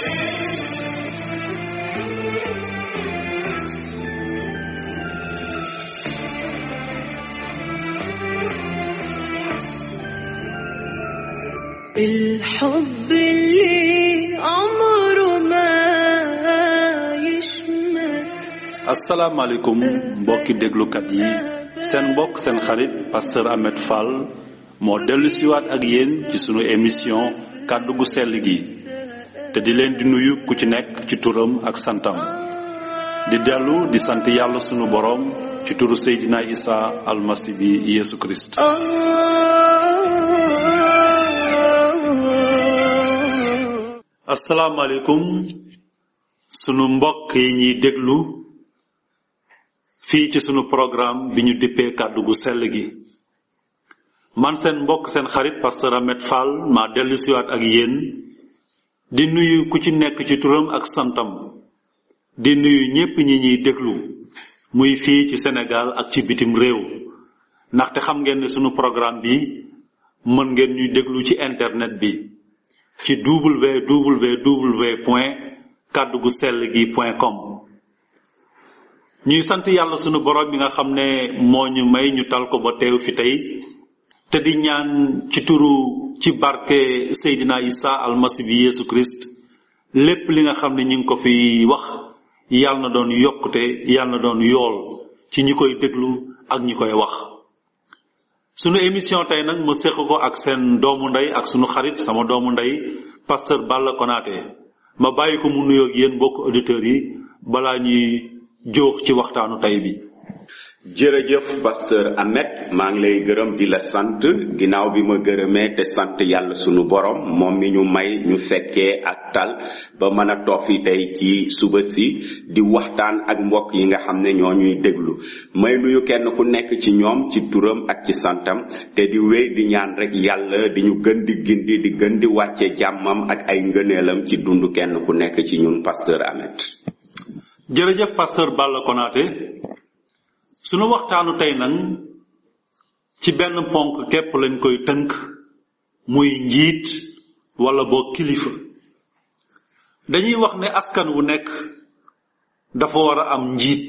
الحب اللي عمره ما يشمت asalaamaaleykum mbokki déglukat yi seen mbokk seen xarit pasteur Ahmed Fall moo dellu siwaat ak yéen ci sunu émission kàddu gu sell gi te di leen di nuyu ku ci nekk ci turam ak santam di dellu di sant yàlla sunu boroom ci turu Seydina Isa almasi bi Yeesu Kirist آه asalaamaaleykum sunu mbokk yi ñuy déglu fii ci sunu programme bi ñu dippee kàddu gu sell gi man seen mbokk seen xarit pasteur Ahmed Fall maa dellu siwaat ak yéen di nuyu ku ci nekk ci turam ak santam di nuyu ñépp ñi ñuy déglu muy fii ci Sénégal ak ci bitim réew ndaxte xam ngeen ne sunu programme bi mën ngeen ñuy déglu ci internet bi ci www point kàddu gu sell gi point com ñuy sant yàlla sunu borom bi nga xam ne moo ñu may ñu tal ko ba teew fi tey te di ñaan ci turu ci barke Seydina Isa almasi bi Yeesu Christ lépp li nga xam ne ñu ngi ko fi wax yàlla na doon yokkute yàlla na doon yool ci ñi koy déglu ak ñi koy wax sunu émission tey nag ma séq ko ak seen doomu ndey ak sunu xarit sama doomu ndey pasteur Balla Konaté ma bàyyi ko mu nuyoog yéen mbokk auditeurs yi balaa ñuy jóox ci waxtaanu tey bi jërëjëf pasteur Ahmed maa ngi lay gërëm di la sant ginnaaw bi ma gërëmee te sant yàlla sunu borom moom mi ñu may ñu fekkee ak tal ba mën a toog fi tey ci suba si di waxtaan ak mbokk yi nga xam ne ñoo ñuy déglu may nuyu kenn ku nekk ci ñoom ci turam ak ci santam te di wéy di ñaan rek yàlla di ñu gën di gindi di gën di wàcce jàmmam ak ay ngëneelam ci dund kenn ku nekk ci ñun pasteur Ahmed jërëjëf pasteur Balla Konaté sunu waxtaanu tey nag ci benn ponk képp lañ koy tënk muy njiit wala boo kilifa dañuy wax ne askan wu nekk dafa war a am njiit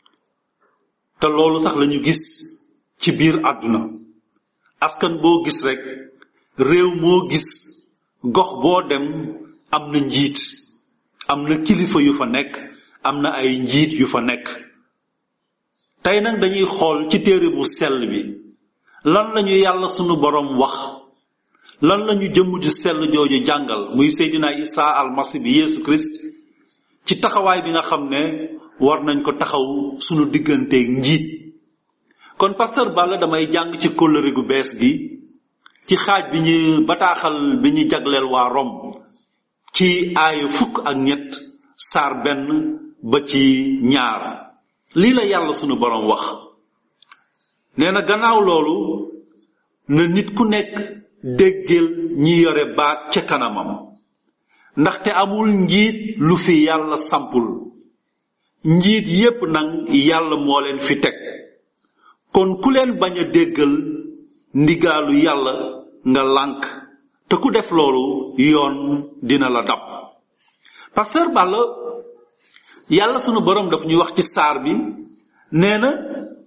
te loolu sax lañu gis ci biir àdduna askan boo gis rek réew moo gis gox boo dem am na njiit am na kilifa yu fa nekk am na ay njiit yu fa nekk tey nag dañuy xool ci téere bu sell bi lan lañu yàlla sunu boroom wax lan lañu jëmm ju sell jooju jàngal muy Seydina Isa almasi bi Yeesu Christ ci taxawaay bi nga xam ne war nañ ko taxaw sunu digganteeg njiit kon pasteur Balla damay jàng ci kóllëre gu bees gi ci xaaj bi ñu bataaxal bi ñu jagleel waa Rom ci aaya fukk ak ñett saar benn ba ci ñaar lii la yàlla sunu boroom wax nee na gannaaw loolu na nit ku nekk déggal ñi yore baat ca kanamam ndaxte amul njiit lu fi yàlla sampul njiit yépp nag yàlla moo leen fi teg kon ku leen bañ a déggal ndigaalu yàlla nga lànk te ku def loolu yoon dina la dab pasteur Balla yàlla sunu borom daf ñuy wax ci saar bi nee na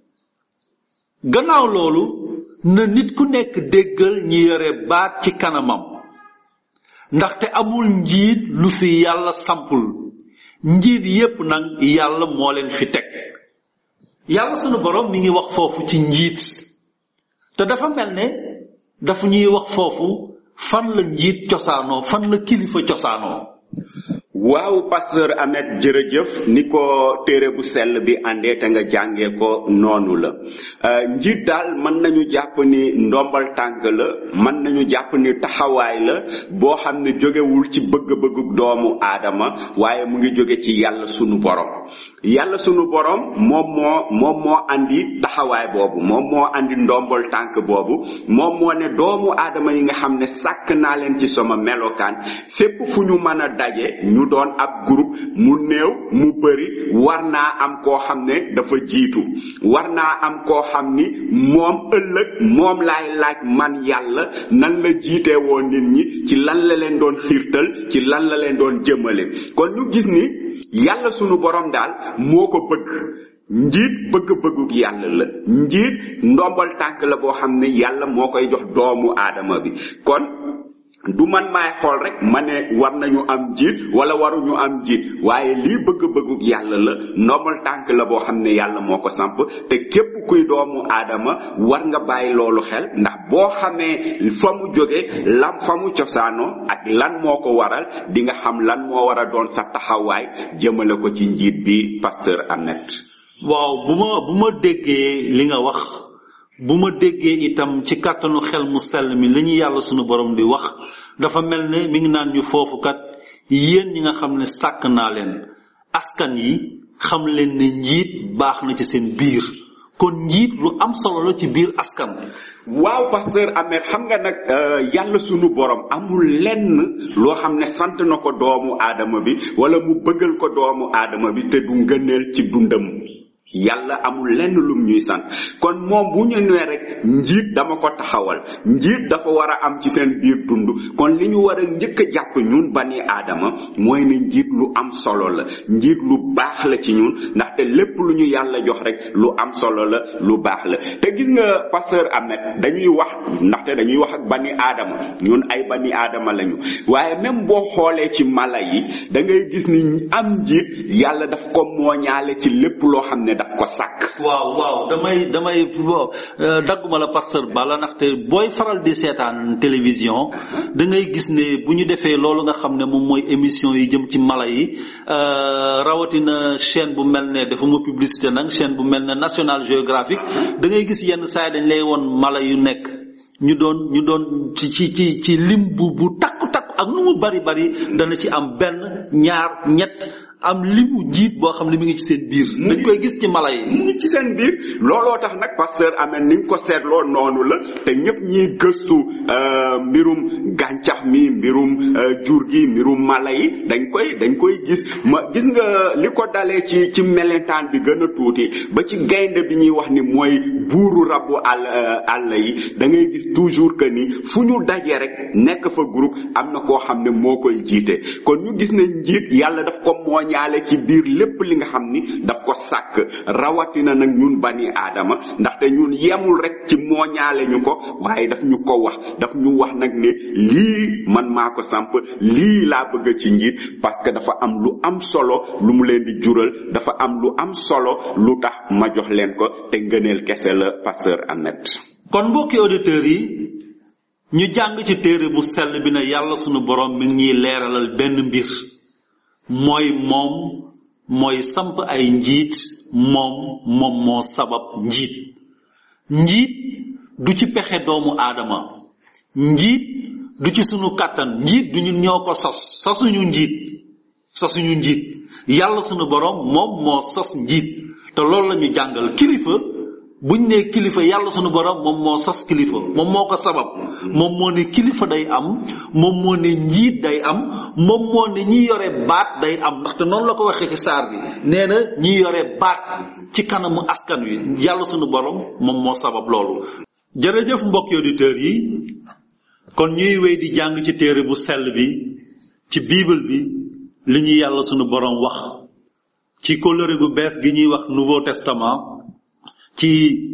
gannaaw loolu na nit ku nekk déggal ñi yore baat ci kanamam ndaxte amul njiit lu fi yàlla sampul njiit yépp nag yàlla moo leen fi teg yàlla sunu borom mi ngi wax foofu ci njiit te dafa mel ne dafa ñuy wax foofu fan la njiit cosaanoo fan la kilifa cosaanoo waaw pasteur Ahmed jërëjëf ni ko téere bu sell bi àndee te nga jàngee ko noonu la njiit daal mën nañu jàpp ni ndombal tànk la mën nañu jàpp ni taxawaay la boo xam ne jógewul ci bëgg-bëggu doomu aadama waaye mu ngi jóge ci yàlla sunu borom yàlla sunu borom moom moo moom moo andi taxawaay boobu moom moo andi ndombal tànk boobu moom moo ne doomu aadama yi nga xam ne sàkk naa leen ci sama melokaan fépp fu ñu mën a daje ñu doon ab groupe mu néew mu bëri war naa am koo xam ne dafa jiitu war naa am koo xam ni moom ëllëg moom laay laaj man yàlla nan la jiite woon nit ñi ci lan la leen doon xiirtal ci lan la leen doon jëmale kon ñu gis ni yàlla sunu borom daal moo ko bëgg njiit bëgg-bëgguk yàlla la njiit ndombal tànk la boo xam ne yàlla moo koy jox doomu aadama bi kon du man maay xool rek ma ne war nañu am njiit wala waruñu am njiit waaye lii bëgg-bëgguk yàlla la ndombal tànk la boo xam ne yàlla moo ko samp te képp kuy doomu aadama war nga bàyyi loolu xel ndax boo xamee fa mu jóge lam fa mu cosaanoo ak lan moo ko waral di nga xam lan moo war a doon sa taxawaay jëmale ko ci njiit bi pasteur Ahmed waaw bu ma bu ma déggee li nga wax bu ma déggee itam ci kàttanu xel mu sell mi li ñu yàlla sunu borom di wax dafa mel ne mi ngi naan ñu foofu kat yéen ñi nga xam ne sàkk naa leen askan yi xam leen ne njiit baax na ci seen biir kon njiit lu am solo la ci biir askan waaw pasteur Ahmed xam nga nag yàlla sunu borom amul lenn loo xam ne sant na ko doomu aadama bi wala mu bëggal ko doomu aadama bi te du ngëneel ci dundam yàlla amul lenn lum ñuy sant kon moom bu ñu nee rek njiit dama ko taxawal njiit dafa war a am ci seen biir dund kon li ñu war a njëkk a jàpp ñun bani aadama mooy ne njiit lu am solo la njiit lu baax la ci ñun ndaxte lépp lu ñu yàlla jox rek lu am solo la lu baax la te gis nga pasteur Ahmed dañuy wax ndaxte dañuy wax ak bani aadama ñun ay bani aadama lañu waaye même boo xoolee ci mala yi da ngay gis ni am njiit yàlla daf ko mooñaale ci lépp loo xam ne daf ko sàkk waaw waaw damay damay bo dagguma la pasteur Bala ndaxte booy faral di seetaan télévision da ngay gis ne bu ñu defee loolu nga xam ne moom mooy émission yi jëm ci mala yi rawatina chaîne bu mel ne dafa ma publicité nag chaîne bu mel ne National Geographic da ngay gis yenn saa dañ lay woon mala yu nekk ñu doon ñu doon ci ci ci ci lim bu bu takku takku ak nu mu bari bari dana ci am benn ñaar ñett am limu njiit boo xam ne mi ngi ci seen biir dañ koy gis ci mala yi mu ngi ci seen biir looloo tax nag pasteur Ahmed ni nga ko seetloo noonu la te ñëpp ñiy gëstu mbirum gàncax mi mbirum jur gi mbirum mala yi dañ koy dañ koy gis ma gis nga li ko dalee ci ci melentaan bi gën a tuuti ba ci gaynde bi ñuy wax ni mooy buuru rabu àll àll yi da ngay gis toujours que ni fu ñu daje rek nekk fa groupe am na koo xam ne moo koy jiite kon ñu gis ne njiit yàlla daf ko mooñ ñaale ci biir lépp li nga xam ni daf ko sàkk rawatina nag ñun bani aadama ndaxte ñun yemul rek ci mooñaale ñu ko waaye daf ñu ko wax daf ñu wax nag ne lii man maa ko samp lii laa bëgg ci njiit parce que dafa am lu am solo lu mu leen di jural dafa am lu am solo lu tax ma jox leen ko te ngëneel kese la pasteur Ahmed kon mbokki auditeurs yi ñu jàng ci téere bu sell bi ne yàlla sunu borom mi ngi ñuy leeralal benn mbir mooy moom mooy samp ay njiit moom moom moo sabab njiit njiit du ci pexe doomu aadama njiit du ci sunu kàttan njiit du ñun ñoo ko sos sosuñu njiit sosuñu njiit yàlla sunu borom moom moo sos njiit te loolu la ñu jàngal kilifa buñ ne kilifa yàlla sunu borom moom moo sos kilifa moom moo ko sabab moom moo ne kilifa day am moom moo ne njiit day am moom moo ne ñi yore baat day am ndaxte noonu la ko waxee ci saar bi nee na ñi yore baat ci kanamu askan wi yàlla sunu borom moom moo sabab loolu jërëjëf mbokki auditeurs yi kon ñuy wéy di jàng ci téere bu sell bi ci bible bi li ñuy yàlla sunu borom wax ci kóllëre gu bees gi ñuy wax nouveau testament ci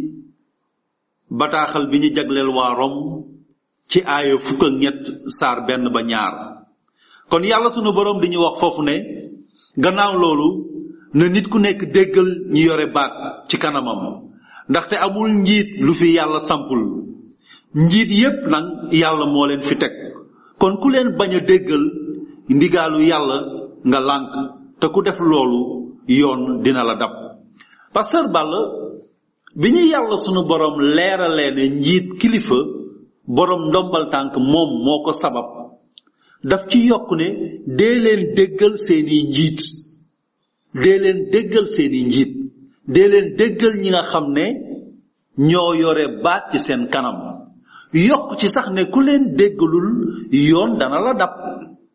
bataaxal bi ñu jagleel waa Rom ci aaya fukk ak ñett saar benn ba ñaar kon yàlla sunu borom di ñu wax foofu ne gannaaw loolu na nit ku nekk déggal ñi yore baat ci kanamam ndaxte amul njiit lu fi yàlla sampul njiit yépp nag yàlla moo leen fi teg kon ku leen bañ a déggal ndigaalu yàlla nga lànk te ku def loolu yoon dina la dab pasteur Balla bi ñu yàlla sunu borom leeralee ne njiit kilifa borom ndombal tànk moom moo ko sabab daf ci yokk ne dee leen déggal seeni njiit dee leen déggal seeni njiit dee leen déggal ñi nga xam ne ñoo yore baat ci seen kanam yokk ci sax ne ku leen déggalul yoon dana la dab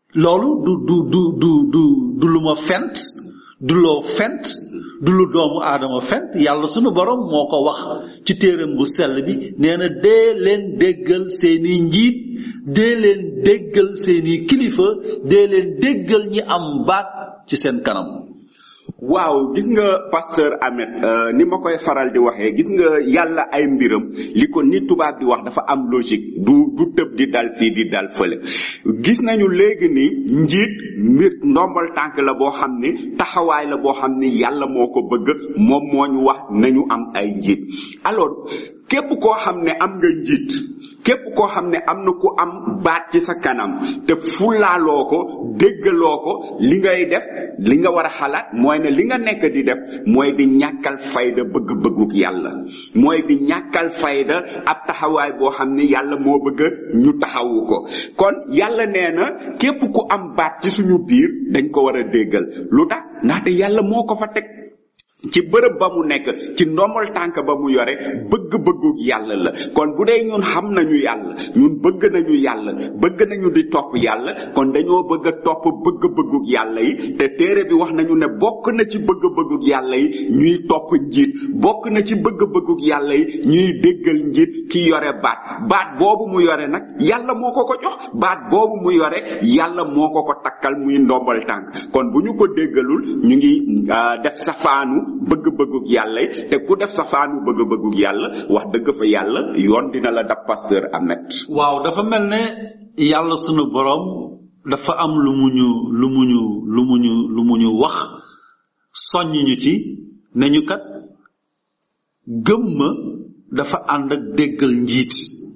loolu du du du du du du lu ma fent du loo fent du lu doomu aadama fent yàlla sunu borom moo ko wax ci téeram bu sell bi nee na dee leen déggal seeni njiit dee leen déggal seeni kilifa dee leen déggal ñi am baat ci seen kanam waaw gis nga pasteur Ahmed euh, ni ma koy faral di waxee gis nga yàlla ay mbiram li ko ni tubaab di wax dafa am logique du du tëb di dal fii di dal fële gis nañu léegi ni njiit mbir ndombal tànk la boo xam ni taxawaay la boo xam ni yàlla moo ko bëgg moom moo ñu wax nañu am ay njiit alors képp koo xam ne am nga njiit képp koo xam ne am na ku am baat ci sa kanam te fulaaloo ko déggaloo ko li ngay def li nga war a xalaat mooy ne li nga nekk di def mooy di ñàkkal fayda bëgg-bëgguk yàlla mooy di ñàkkal fayda ab taxawaay boo xam ne yàlla moo bëgg ñu taxawu ko kon yàlla nee na képp ku am baat ci suñu biir dañ ko war a déggal lu tax ndaxte yàlla moo ko fa teg ci bërëb ba mu nekk ci ndombal tànk ba mu yore bëgg-bëggu yàlla la kon bu dee ñun xam nañu yàlla ñun bëgg nañu yàlla bëgg nañu di topp yàlla kon dañoo bëgg a topp bëgg-bëggu yàlla yi te téere bi wax nañu ne bokk na ci bëgg-bëggu yàlla yi ñuy topp njiit bokk na ci bëgg-bëggu yàlla yi ñuy déggal njiit ki yore baat baat boobu mu yore nag yàlla moo ko ko jox baat boobu mu yore yàlla moo ko ko takkal muy ndombal tànk kon bu ñu ko déggalul ñu ngi def safaanu bëgg-bëggug yàlla yi te ku def safaanu bëgg-bëggug yàlla wax dëgg fa yàlla yoon dina la dab pasteur Ahmed waaw dafa mel ne yàlla sunu borom dafa am lu mu ñu lu mu ñu lu mu ñu lu mu ñu wax soññ ñu ci ne ñu kat gëm ma dafa ànd ak déggal njiit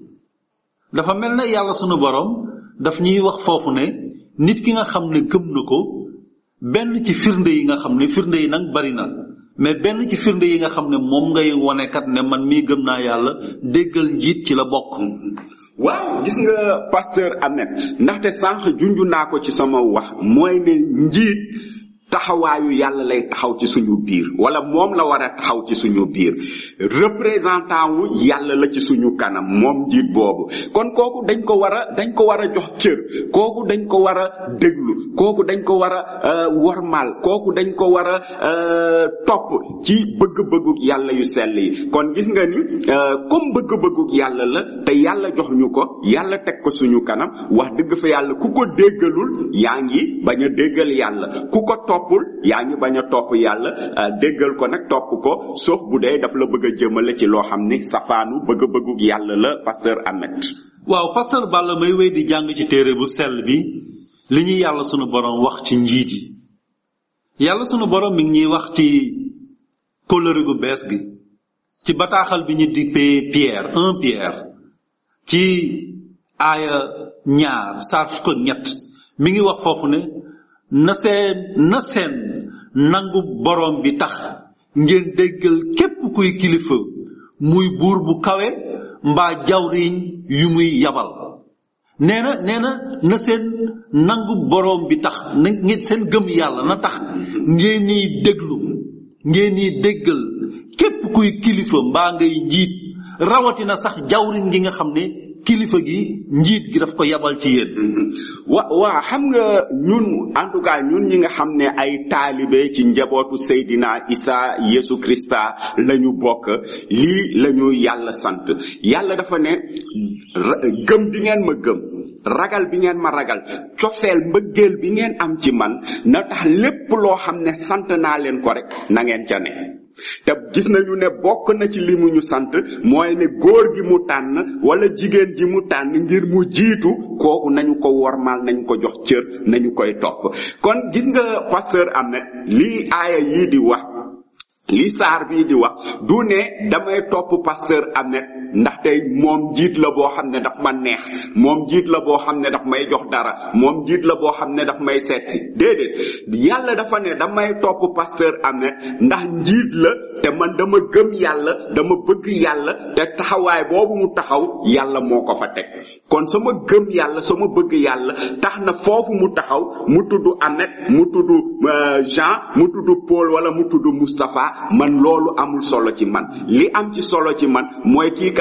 dafa mel ne yàlla sunu borom daf ñuy wax foofu ne nit ki nga xam ne gëm na ko benn ci firnde yi nga xam ne firnde yi nag bari na mais benn ci firnde yi nga xam ne moom ngay wone kat ne man mii gëm naa yàlla déggal njiit ci la bokk waaw gis nga pasteur Ahmed ndaxte sànq junju naa ko ci sama wax mooy ne njiit taxawaayu yàlla lay taxaw ci suñu biir wala moom la war a taxaw ci suñu biir représentant wu yàlla la ci suñu kanam moom njiit boobu kon kooku dañ ko war a dañ ko war a jox cër kooku dañ ko war a déglu kooku dañ ko war a wormaal kooku dañ ko war a topp ci bëgg-bëgguk yàlla yu sell yi kon gis nga ni comme bëgg-bëgguk yàlla la te yàlla jox ñu ko yàlla teg ko suñu kanam wax dëgg fa yàlla ku ko déggalul yaa ngi bañ a déggal yàlla ku ko topp toppul yaa ngi bañ a topp yàlla déggal ko nag topp ko sauf bu dee daf la bëgg a jëmale ci loo xam ni safaanu bëgg-bëggug yàlla la pasteur Ahmed waaw pasteur Balla may wéy di jàng ci téere bu sell bi li ñuy yàlla sunu borom wax ci njiit yi yàlla sunu borom mi ngi ñuy wax ci kóllëre gu bees gi ci bataaxal bi ñu dippee Pierre un Pierre ci aaya ñaar saar fukk ak ñett mi ngi wax foofu ne na seen na seen nangu borom bi tax ngeen déggal képp kuy kilifa muy buur bu kawe mbaa jawriñ yu muy yabal nee na nee na na seen nangu borom bi tax na ngeen seen gëm yàlla na tax ngeen ni déglu ngeen ni déggal képp kuy kilifa mbaa ngay njiit rawatina sax jawriñ gi nga xam ne kilifa gi njiit gi daf ko yabal ci yéen wa waa xam nga ñun en tout cas ñun ñi nga xam ne ay taalibe ci njabootu Seydina Isa Yesu Krista la ñu bokk lii la ñu yàlla sant yàlla dafa ne gëm bi ngeen ma gëm ragal bi ngeen ma ragal cofeel mbëggeel bi ngeen am ci man na tax lépp loo xam ne sant naa leen ko rek na ngeen ca ne te gis nañu ne bokk na ci li mu ñu sant mooy ne góor gi mu tànn wala jigéen ji mu tànn ngir mu jiitu kooku nañu ko wormaal nañu ko jox cër nañu koy topp kon gis nga pasteur Ahmed lii aaya yii di wax li saar bii di wax du ne damay topp pasteur Ahmed ndaxte moom njiit la boo xam ne daf ma neex moom njiit la boo xam ne daf may jox dara moom njiit la boo xam ne daf may seet si déedéet yàlla dafa ne damay topp pasteur Ahmed ndax njiit la te man dama gëm yàlla dama bëgg yàlla te taxawaay boobu mu taxaw yàlla moo ko fa teg kon sama gëm yàlla sama bëgg yàlla tax na foofu mu taxaw mu tudd Ahmed mu tudd Jean mu tudd Paul wala mu tudd Moustapha man loolu amul solo ci man li am ci solo ci man mooy kii kat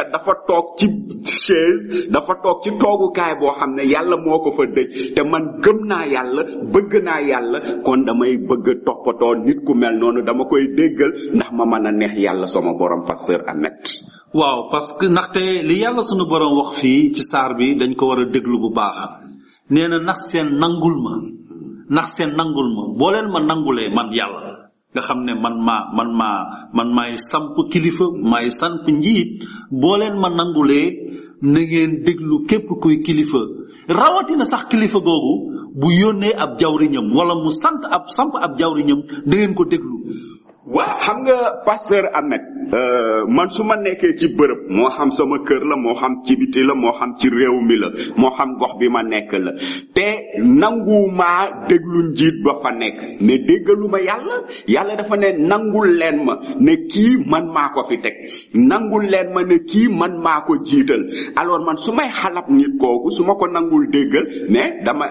kat dafa toog ci chaise dafa toog ci toogukaay boo xam ne yàlla moo ko fa dëj te man gëm naa yàlla bëgg naa yàlla kon damay bëgg a toppatoo nit ku mel noonu dama koy déggal ndax ma mën a neex yàlla sama borom pasteur Ahmed waaw parce que ndaxte li yàlla sunu borom wax fii ci saar bi dañ ko war a déglu bu baax nee na ndax seen nangul ma ndax seen nangul ma boo leen ma nangulee man yàlla nga xam ne man maa man maa man maay samp kilifa maay samp njiit boo leen ma nangulee na ngeen déglu képp kuy kilifa rawatina sax kilifa googu bu yónnee ab jawriñam wala mu sant ab samp ab jawriñam da ngeen ko déglu waaw xam nga pasteur Ahmed man su ma nekkee ci bërëb moo xam sama kër la moo xam ci biti la moo xam ci réew mi la moo xam gox bi ma nekk la te nangumaa déglu njiit ba fa nekk mais déggaluma yàlla yàlla dafa ne nangul leen ma ne kii man maa ko fi teg nangul leen ma ne kii man maa ko jiital alors man su may xalab nit kooku su ma ko nangul déggal mais dama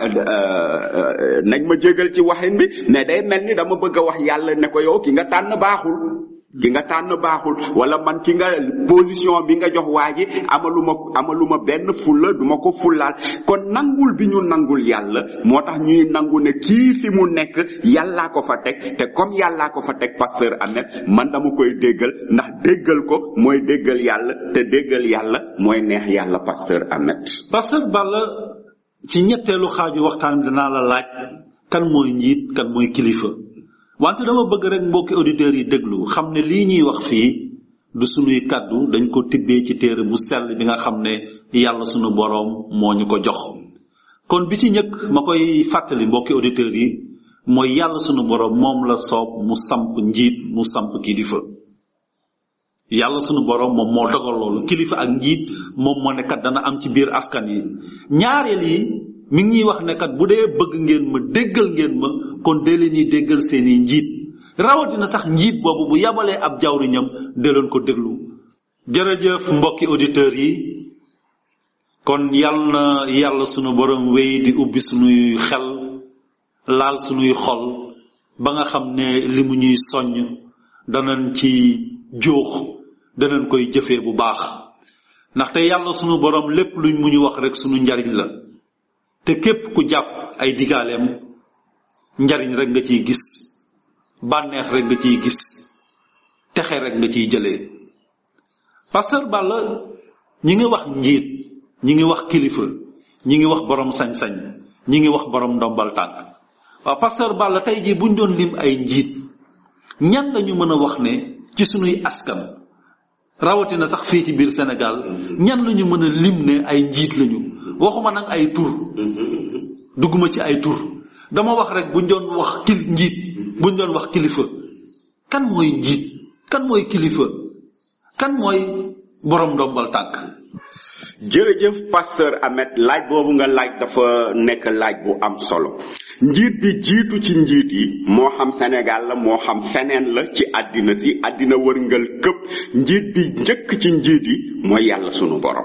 nañ ma jégal ci waxin bi mais day mel ni dama bëgg a wax yàlla ne ko yow ki nga tànn baaxul ki nga tànn baaxul wala man ki nga position bi nga jox waa ji amaluma amaluma benn fulla duma ko fullaal kon nangul bi ñu nangul yàlla moo tax ñuy nangu ne kii fi mu nekk yàllaa ko fa teg te comme yàllaa ko fa teg pasteur Ahmed man dama koy déggal ndax déggal ko mooy déggal yàlla te déggal yàlla mooy neex yàlla pasteur Ahmed pasteur Balla ci ñetteelu xaaju waxtaan bi danaa la laaj kan mooy njiit kan mooy kilifa wante dama bëgg rek mbokki auditeurs yi déglu xam ne lii ñuy wax fii du sunuy kàddu dañ ko tibbee ci téere bu sell bi nga xam ne yàlla sunu boroom moo ñu ko jox kon bi ci njëkk ma koy fàttali mbokki auditeurs yi mooy yàlla sunu boroom moom la soob mu samp njiit mu samp kilifa yàlla sunu boroom moom moo dogal loolu kilifa ak njiit moom moo ne kat dana am ci biir askan yi ñaareel yi mi ngi ñuy wax ne kat bu dee bëgg ngeen ma déggal ngeen ma kon dee leen ñuy déggal seeni njiit rawatina sax njiit boobu bu yabalee ab jawriñam dee leen ko déglu jërëjëf mbokki auditeurs yi kon yal na yàlla sunu borom wéy di ubbi sunuy xel laal sunuy xol ba nga xam ne li mu ñuy soññ danañ ci jóox danañ koy jëfee bu baax ndaxte yàlla sunu borom lépp luñ mu ñu wax rek sunu njariñ la te képp ku jàpp ay digaaleem njariñ rek nga ciy gis bànneex rek nga ciy gis texe rek nga ciy jëlee pasteur Balla ñi ngi wax njiit ñi ngi wax kilifa ñi ngi wax borom sañ-sañ ñi ngi wax borom ndombal tànk waaw pasteur Balla tey jii buñ doon lim ay njiit ñan lañu mën a wax ne ci sunuy askan rawatina sax fii ci biir Sénégal ñan lañu mën a lim ne ay njiit lañu waxuma nag ay tur dugguma ci ay tur dama wax rek buñ doon wax kil njiit buñ doon wax kilifa kan mooy njiit kan mooy kilifa kan mooy borom ndombal tànk jërëjëf pasteur Ahmed laaj boobu nga laaj dafa nekk laaj bu am solo njiit bi jiitu ci njiit yi moo xam Sénégal la moo xam feneen la ci àddina si àddina wërngal këpp njiit bi njëkk ci njiit yi mooy yàlla sunu borom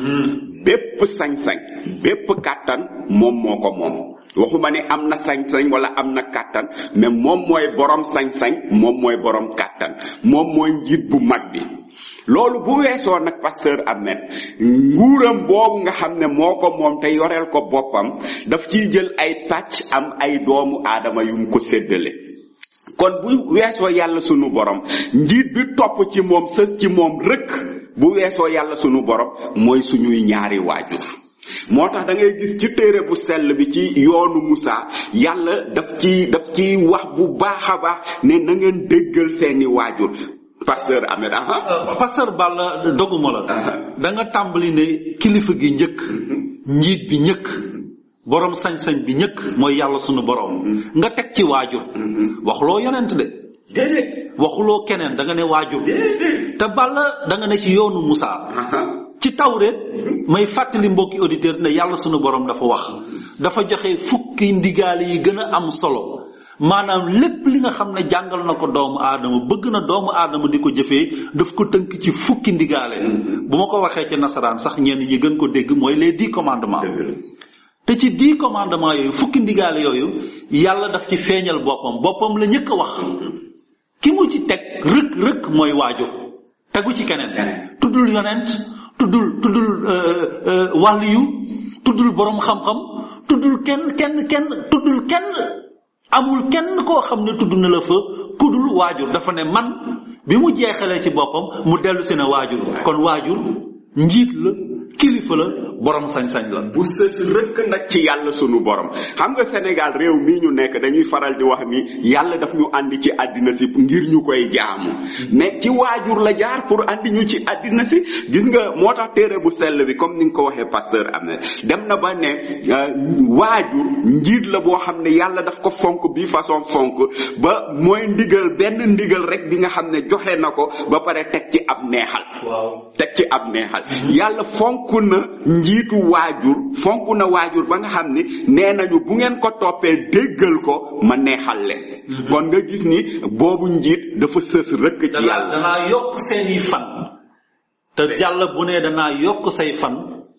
bépp sañ-sañ bépp kàttan moom moo ko moom waxuma ne am na sañ-sañ wala am na kàttan mais moom mooy borom sañ-sañ moom mooy borom kàttan moom mooy njiit bu mag bi loolu bu weesoo nag pasteur Ahmed nguuram boobu nga xam ne moo ko moom te yoreel ko boppam daf ciy jël ay pàcc am ay doomu aadama yum ko séddale kon bu weesoo yàlla sunu borom njiit bi topp ci moom sës ci moom rëkk bu weesoo yàlla sunu borom mooy suñuy ñaari waajur moo tax da ngay gis ci téere bu sell bi ci yoonu Musa yàlla daf ci daf ci wax bu baax a baax ne na ngeen déggal seeni waajur pasteur Ahmed aha pasteur Balla doguma la da nga tàmbali ne kilifa gi njëkk njiit bi njëkk borom sañ-sañ bi njëkk mooy yàlla sunu borom nga teg ci waajur waxuloo yonent de déedéet waxuloo keneen da nga ne waajur te Balla da nga ne ci yoonu Musa ci tawreet may fàttali mbokki auditeur ne yàlla sunu borom dafa wax dafa joxe fukki ndigaale yi gën a am solo maanaam lépp li nga xam ne jàngal na ko doomu aadama bëgg na doomu aadama di ko jëfee daf ko tënk ci fukki ndigaale bu ma ko waxee ci nasaraan sax ñenn ñi gën ko dégg mooy les dix commandements te ci dix commandements yooyu fukki ndigaale yooyu yàlla daf ci feeñal boppam boppam la ñëkk a wax ki mu ci teg rëkk rëkk mooy waajur tegu ci keneen tudd tuddul yonent tuddul tuddul wàlliyu tuddul borom xam-xam tuddul kenn kenn kenn tuddul kenn amul kenn koo xam ne tudd na la fa kudul waajur dafa ne man bi mu jeexalee ci boppam mu dellu si ne waajur kon waajur njiit la kilifa la borom sañ-sañ la bu sës rëkk nag ci yàlla sunu borom xam nga Sénégal réew mii ñu nekk dañuy faral di wax ni yàlla daf ñu andi ci àddina si ngir ñu koy jaamu mais ci waajur la jaar pour andi ñu ci àddina si gis nga moo tax téere bu sell bi comme ni nga ko waxee pasteur Ahmed dem na ba ne waajur njiit la boo xam ne yàlla daf ko fonk bii façon fonk ba mooy ndigal benn ndigal rek bi nga xam ne joxe na ko ba pare teg ci ab neexal waaw teg ci ab neexal yàlla fonk na njiitu waajur fonk na waajur ba nga xam ni nee nañu bu ngeen ko toppee déggal ko ma neexal leen kon nga gis ni boobu njiit dafa sës rëkk ci danaa yàlla danaa yokk seeni fan te jàll bu ne danaa yokk say fan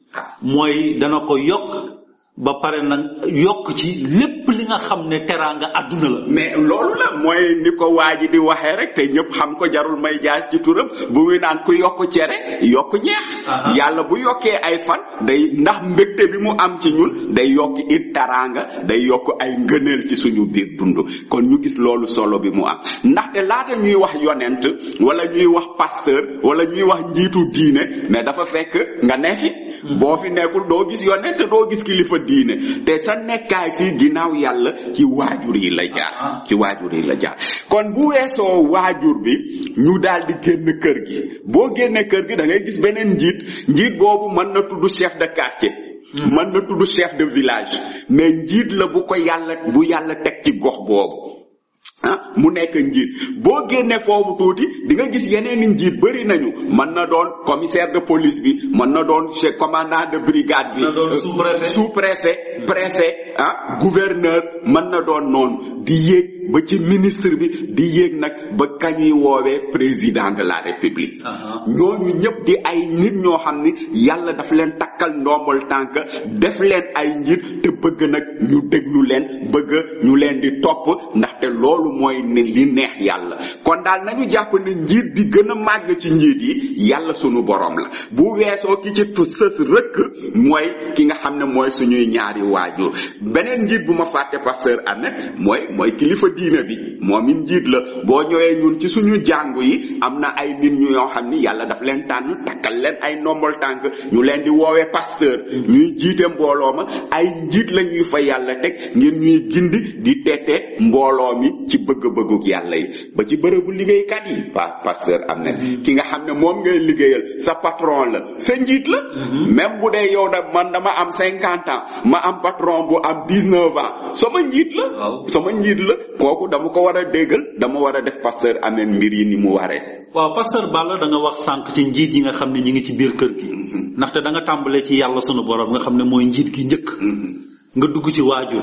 mooy dana ko yokk ba pare nag yokk ci lépp li nga xam ne teraanga àdduna la mais loolu la mooy ni ko waa ji di waxee rek te ñëpp xam ko jarul may jaar ci turam bu muy naan ku yokk cere yokk ñeex Aha. yàlla bu yokkee ay fan day ndax mbégte bi mu am ci ñun day yokk it taraanga day yokk ay ngëneel ci suñu biir dund kon ñu gis loolu solo bi mu am ndaxte laata ñuy wax yonent wala ñuy wax pasteur wala ñuy wax njiitu diine mais dafa fekk nga ne fi boo fi nekkul doo gis yonent doo gis kilifa diine te sa nekkaay fii ginnaaw yàlla ci waajur yi la jaar ci waajur yi la jaar kon bu weesoo waajur bi ñu daal di génn kër gi boo génnee kër gi da ngay gis beneen njiit njiit boobu mën na tudd chef de quartier mën na tudd chef de village mais njiit la bu ko yàlla bu yàlla teg ci gox boobu ah mu nekk njiit boo génnee foofu tuuti di nga gis yeneen i njiit bëri nañu mën na doon commissaire de police bi mën na doon chef commandant de brigade bi Mën na doon euh, sous-préfet. sous-préfet préfet ah gouverneur mën na doon noonu di yéeg ba ci ministre bi di yéeg nag ba kañuy woowee président de la république Aha. ñooñu ñëpp di ay nit ñoo xam ni yàlla daf leen takkal ndombal tànk def leen ay njiit te bëgg nag ñu déglu leen bëgg ñu leen di topp ndaxte loolu mooy ne li neex yàlla kon daal nañu jàpp ne njiit bi gën a màgg ci njiit yi yàlla sunu borom la bu weesoo ki ci tu sës rëkk mooy ki nga xam ne mooy suñuy ñaari waajur beneen njiit bu ma fàtte pasteur Ahmed mooy mooy kilifa diine bi moom it njiit la boo ñëwee ñun ci suñu jàngu yi am na ay nit ñu yoo xam ni yàlla daf leen tànn takkal leen ay ndombol tànk ñu leen di woowee pasteur ñuy jiite mbooloo ma ay njiit la ñuy fa yàlla teg ngir ñuy gindi di tete mbooloo mi ci bëgg-bëgguk yàlla yi ba ci bërëbu liggéeykat yi pa pasteur am na ki nga xam ne moom ngay liggéeyal sa patron la sa njiit la même bu dee yow da man dama am cinquante ans ma am patron bu am dix-neuf ans sama njiit la Waaw. sama njiit la kooku dama ko war a déggal dama war a def pasteur ameen mbir yi ni mu waree waaw pasteur Balla da nga wax sànq ci njiit yi nga xam ne ñi ngi ci biir kër gi ndaxte da nga tàmbalee ci yàlla sunu borom nga xam ne mooy njiit gi njëkk nga dugg ci waajur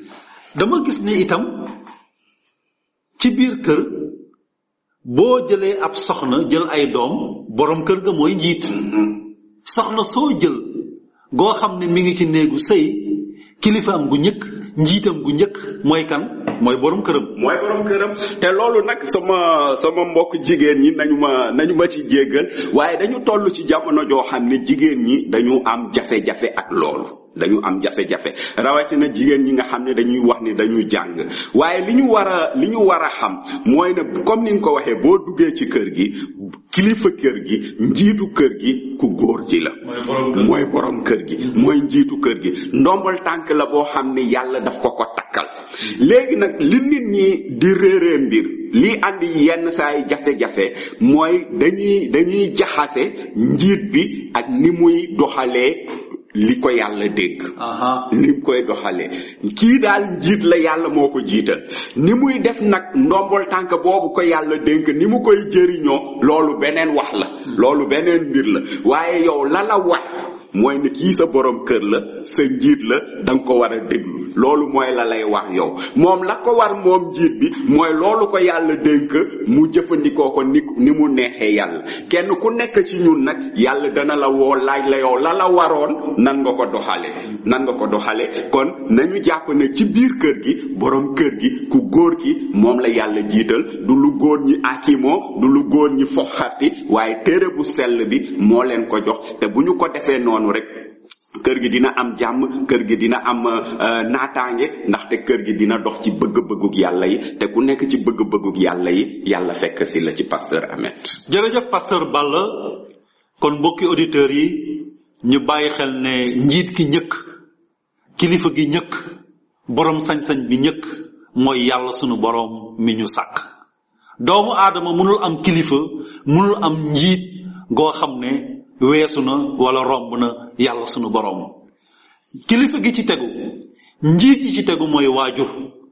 dama gis ne itam ci biir kër boo jëlee ab soxna jël ay doom borom kër ga mooy njiit soxna soo jël goo xam ne mi ngi ci néegu sëy kilifaam gu njëkk njiitam gu njëkk mooy kan mooy borom këram mooy borom këram te loolu nag sama sama mbokk jigéen ñi nañu ma nañu ma ci jéggal waaye dañu toll ci jamono joo xam ne jigéen ñi dañu am jafe-jafe ak loolu dañu am jafe-jafe rawatina jigéen ñi nga xam ne dañuy wax ni dañuy jàng waaye li ñu war a li ñu war a xam mooy ne comme ni nga ko waxee boo duggee ci kër gi kilifa kër gi njiitu kër gi ku góor ji la mooy borom kër gi mooy njiitu kër gi ndombal tànk la boo xam ne yàlla daf ko ko takkal léegi nag li nit ñi di réeree mbir lii andi yenn saay jafe-jafe mooy dañuy dañuy jaxase njiit bi ak ni muy doxalee li ko yàlla dégg aha ni mu koy doxalee kii daal njiit la yàlla moo ko jiital ni muy def nag ndombol tànk boobu ko yàlla dénk ni mu koy jëriñoo loolu beneen wax la loolu beneen mbir la waaye yow la la war mooy ne kii sa borom kër la sa njiit la da nga ko war a déglu loolu mooy la lay wax yow moom la ko war moom njiit bi mooy loolu ko yàlla dénk mu jëfandikoo ko ni ni mu neexee yàlla kenn ku nekk ci ñun nag yàlla dana la woo laaj la yow la la waroon nan nga ko doxale nan nga ko doxale kon nañu jàpp ne ci biir kër gi borom kër gi ku góor gi moom la yàlla jiital du lu góor ñi akimoo du lu góor ñi foxati waaye téere bu sell bi moo leen ko jox te bu ñu ko defee noonu rek kër gi dina am jàmm kër gi dina am naataange ndaxte kër gi dina dox ci bëgg-bëggug yàlla yi te ku nekk ci bëgg-bëggug yàlla yi yàlla fekk si la ci pasteur Ahmed jërëjëf pasteur Balla kon mbokki auditeurs yi ñu bàyyi xel ne njiit ki ñëkk kilifa gi ñëkk borom sañ-sañ bi ñëkk mooy yàlla sunu borom mi ñu sàkk doomu aadama mënul am kilifa mënul am njiit goo xam ne weesu na wala romb na yàlla sunu borom kilifa gi ci tegu njiit yi ci tegu mooy waajur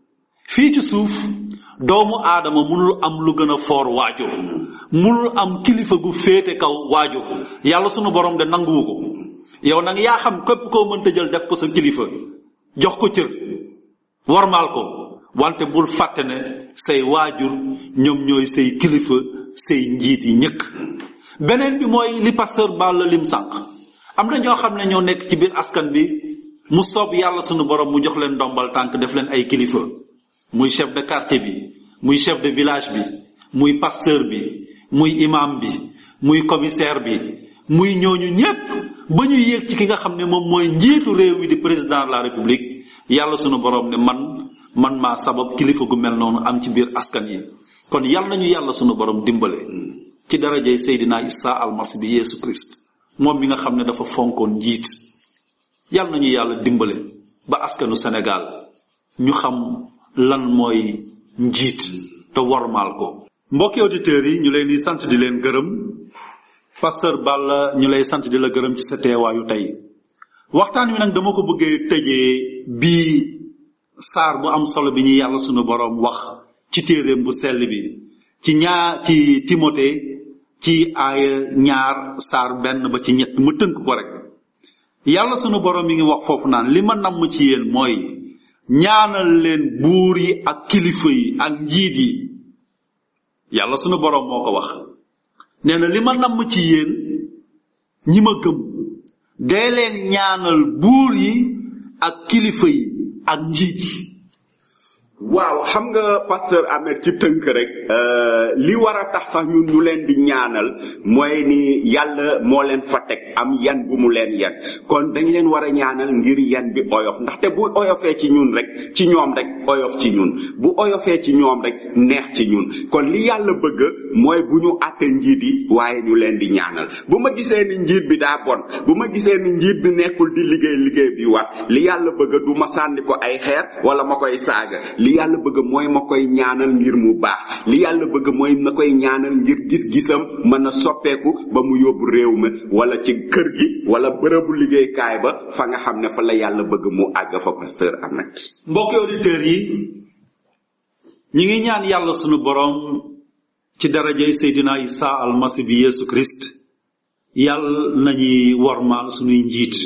fii ci suuf doomu aadama mënul am lu gën a foor waajur mënul am kilifa gu féete kaw waajur yàlla sunu borom de nanguwu ko yow nag yaa xam képp koo mënta jël def ko sa kilifa jox ko cër warmaal ko wante bul fàtte ne say waajur ñoom ñooy say kilifa say njiit yi ñëkk beneen bi mooy li pasteur Balla lim sànq am na ñoo xam ne ñoo nekk ci biir askan bi mu soob yàlla sunu borom mu jox leen ndombal tànk def leen ay kilifa muy chef de quartier bi muy chef de village bi muy pasteur bi muy imam bi muy commissaire bi muy ñooñu ñépp ba ñu yéeg ci ki nga xam ne moom mooy njiitu réew mi di président de la république yàlla sunu borom ne man man maa sabab kilifa gu mel noonu am ci biir askan yi kon yàlla nañu yàlla sunu borom dimbale ci darajay Seydina Isa almasi bi Yeesu Christ moom mi nga xam ne dafa fonkoon njiit yàlla nañu yàlla dimbale ba askanu Sénégal ñu xam lan mooy njiit te wormaal ko mbokki auditeurs yi ñu leen di sant di leen gërëm pasteur Balla ñu lay sant di la gërëm ci sa teewaayu tey waxtaan wi nag dama ko bëggee tëjee bii saar bu am solo bi ñu yàlla sunu borom wax ci téeréem bu sell bi ci ñaar ci Timothée ci aaya ñaar saar benn ba ci ñett mu tënk ko rek yàlla sunu borom mi ngi wax foofu naan li ma namm ci yéen mooy ñaanal leen buur yi ak kilifa yi ak njiit yi yàlla sunu borom moo ko wax nee na li ma namm ci yéen ñi ma gëm dee leen ñaanal buur yi ak kilifa yi ak njiit yi waaw xam nga pasteur Ahmed ci tënk rek li war a tax sax ñun ñu leen di ñaanal mooy ni yàlla moo leen fa teg am yan bu mu leen yan kon dañ leen war a ñaanal ngir yan bi oyof ndaxte bu oyofee ci ñun rek ci ñoom rek oyof ci ñun bu oyofee ci ñoom rek neex ci ñun kon li yàlla bëgg mooy bu ñu àtte njiit yi waaye ñu leen di ñaanal bu ma gisee ni njiit bi daa bon bu ma gisee ni njiit bi nekkul di liggéey liggéey bi war li yàlla bëgg du ma sànni ko ay xeer wala ma koy saaga li yàlla bëgg mooy ma koy ñaanal ngir mu baax li yàlla bëgg mooy ma koy ñaanal ngir gis-gisam mën a soppeeku ba mu yóbbu réew mi wala ci kër gi wala bërëbu liggéeykaay ba fa nga xam ne fa la yàlla bëgg mu àgg fa pasteur Ahmed mbokki auditeurs yi ñi ngi ñaan yàlla sunu borom ci darajay Seydina Isa almasi bi Yeesu Christ yàlla nañuy wormaal sunuy njiit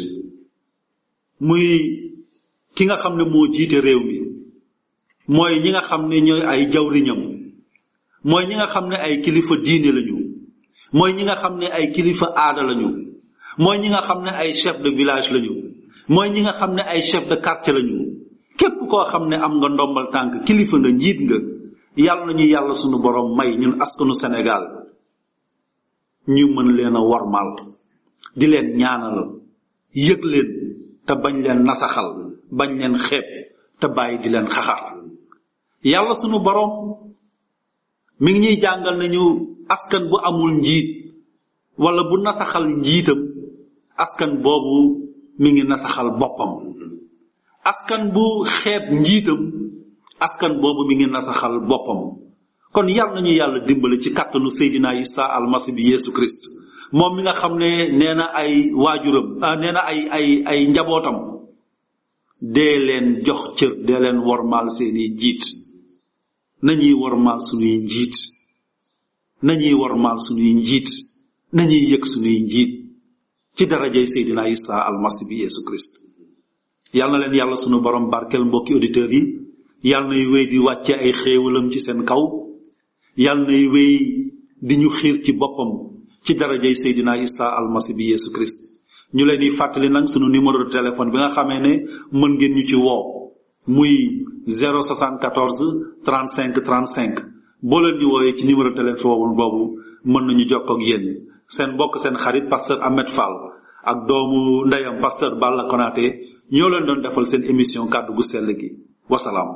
muy ki nga xam ne moo jiite réew mi mooy ñi nga xam ne ñooy ay jawriñam mooy ñi nga xam ne ay kilifa diine lañu mooy ñi nga xam ne ay kilifa aada lañu mooy ñi nga xam ne ay chef de village lañu mooy ñi nga xam ne ay chef de quartier lañu képp koo xam ne am nga ndombal tànk kilifa nga njiit nga yàlla nañu yàlla sunu borom may ñun askanu Sénégal ñu mën leen a wormaal di leen ñaanal yëg leen te bañ leen nasaxal bañ leen xeeb te bàyyi di leen xaxar yàlla sunu borom mi ngi ñuy jàngal nañu askan bu amul njiit wala bu nasaxal njiitam askan boobu mi ngi nasaxal boppam askan bu xeeb njiitam askan boobu mi ngi nasaxal boppam kon yàlla nañu yàlla dimbali ci kàttanu Seydina Isa almasi bi Yeesu Christ moom mi nga xam ne nee na ay waajuram ah nee na ay ay ay njabootam dee leen jox cër dee leen wormaal seeni njiit nañuy wormaal suñuy njiit nañuy wormaal suñuy njiit nañuy yëg suñuy njiit ci darajay Seydina Isa almasi bi Yesu Christ yàlla na leen yàlla sunu borom barkeel mbokki auditeurs yi yàlla nay wéy di wàcce ay xéewalam ci seen kaw yàlla nay wéy di ñu xiir ci boppam ci darajay Seydina Isa almasi bi Yesu Christ ñu leen di fàttali nag sunu numéro de téléphone bi nga xamee ne mën ngeen ñu ci woo muy 074 35 35 boo leen ñu woowee ci numéro de téléphone boobu mën nañu jokkoo ak yéen seen mbokk seen xarit pasteur Ahmed Fall ak doomu ndeyam pasteur Balla Konaté ñoo leen doon defal seen émission kàddu gu sell gi wasalaam.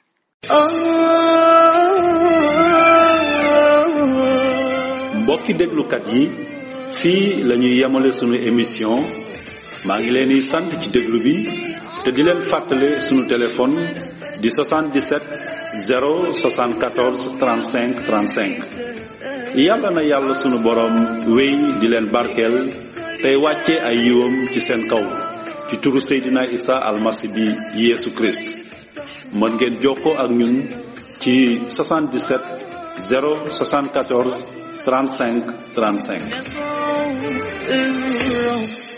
mbokki déglukat yi fii la ñuy yemale sunu émission maa ngi leen di sant ci déglu bi te di leen fàttale sunu téléphone di 77 074 35 35 yàlla na yàlla sunu borom wéy di leen barkeel tey wàcce ay yiwam ci seen kaw ci turu Seydina Isa almasi bi Yeesu Christ mën ngeen jokkoo ak ñun ci 77 074 35 35 الرب